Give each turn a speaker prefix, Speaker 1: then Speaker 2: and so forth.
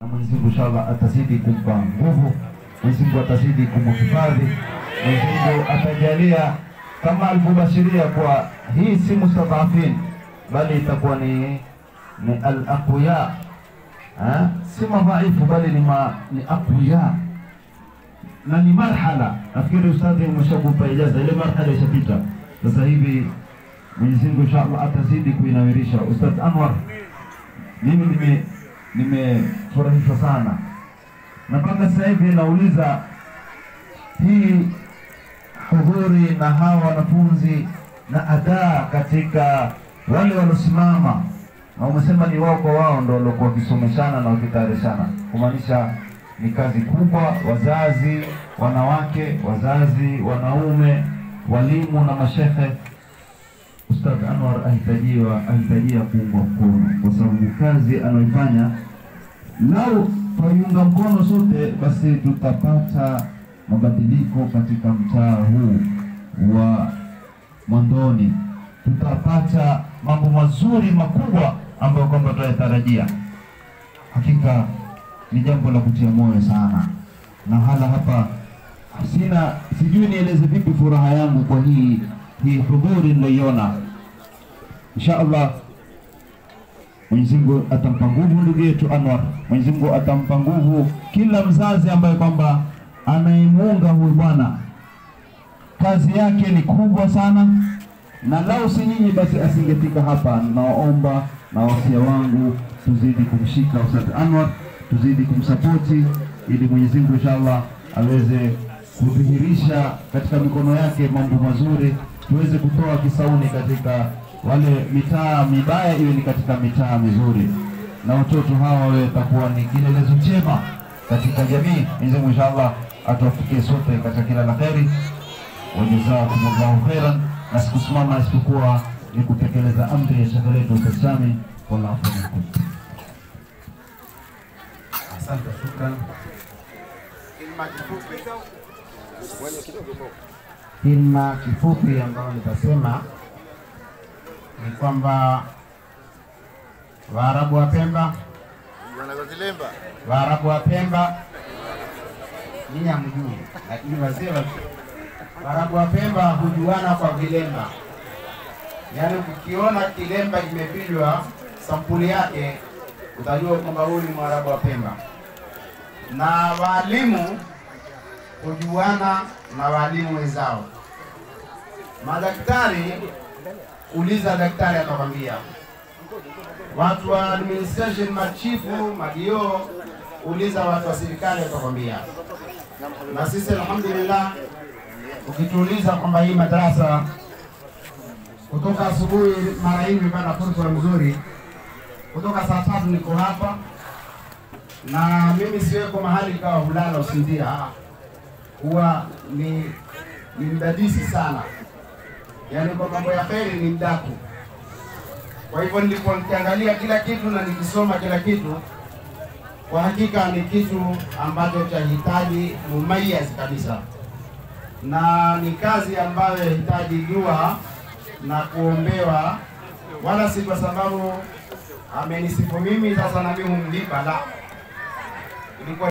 Speaker 1: na Mwenyezi Mungu inshallah atazidi kumpa nguvu, Mwenyezi Mungu atazidi kumhifadhi, Mwenyezi Mungu atajalia kama alivyobashiria kwa hii si mustadhafin, bali itakuwa ni ni al-aqwiya, eh, si madhaifu bali ni ma, ni aqwiya na ni marhala. Nafikiri ustadhi umeshakupa ijaza, ile marhala ishapita. Sasa hivi Mwenyezi Mungu inshallah atazidi kuinawirisha. Ustadh Anwar, mimi nime nimefurahishwa sana na mpaka sasa hivi nauliza hii hudhuri na hawa wanafunzi na adaa katika wale waliosimama, na umesema ni wao kwa wao ndo waliokuwa wakisomeshana na wakitayarishana, kumaanisha ni kazi kubwa. Wazazi wanawake, wazazi wanaume, walimu na mashehe. Ustadh Anwar ahitajiwa ahitajia kuungwa mkono kwa sababu kazi anayoifanya, lau twaiunga mkono sote, basi tutapata mabadiliko katika mtaa huu wa Mwandoni, tutapata mambo mazuri makubwa ambayo kwamba tunayatarajia. Hakika ni jambo la kutia moyo sana, na hala hapa sina, sijui nieleze vipi furaha yangu kwa hii hii hudhuri niliyoiona. Insha Allah Mwenyezi Mungu atampa nguvu ndugu yetu Anwar. Mwenyezi Mungu atampa nguvu kila mzazi ambaye kwamba anayemuunga huyu bwana. Kazi yake ni kubwa sana, na lau si nyinyi basi asingefika hapa. Naomba na wasia wangu tuzidi kumshika Ustadh Anwar, tuzidi kumsapoti ili Mwenyezi Mungu inshallah aweze kudhihirisha katika mikono yake mambo mazuri, tuweze kutoa kisauni katika wale mitaa mibaya, iwe ni katika mitaa mizuri, na watoto hawa wawe takuwa ni kielelezo chema katika jamii. Mwenyezi Mungu inshallah atuwafikie sote katika kila la kheri. Wajazakumullahu khairan, na sikusimama isipokuwa ni kutekeleza amri ya shekhe letu Ustadh Sami. Wallahu minkum.
Speaker 2: Asante, shukran. Kilma kifupi ambayo nitasema ni kwamba Waarabu wa Pemba, Waarabu wa Pemba ninyi hamjui, lakini wazee wa Waarabu wa Pemba hujuana kwa vilemba, yaani ukiona kilemba kimepigwa sampuli yake utajua kwamba huyu ni Mwarabu wa Pemba. Na waalimu hujuana na waalimu wenzao. Madaktari, uliza daktari atakwambia. Watu wa administration, machifu, madio, uliza watu wa serikali watakwambia. Na sisi alhamdulillah, ukituuliza kwamba hii madarasa kutoka asubuhi mara hii nimepata fursa nzuri, kutoka saa tatu niko hapa na mimi siweko mahali kawa hulala usinzia, ah. huwa ni ni mdadisi sana, yaani kwa mambo ya kheri ni mdaku. Kwa hivyo nilikuwa nikiangalia kila kitu na nikisoma kila kitu, kwa hakika ni kitu ambacho chahitaji mumayaz kabisa, na ni kazi ambayo yahitaji dua na kuombewa, wala si kwa sababu amenisifu mimi sasa na mimi humlipa, la ilikuwa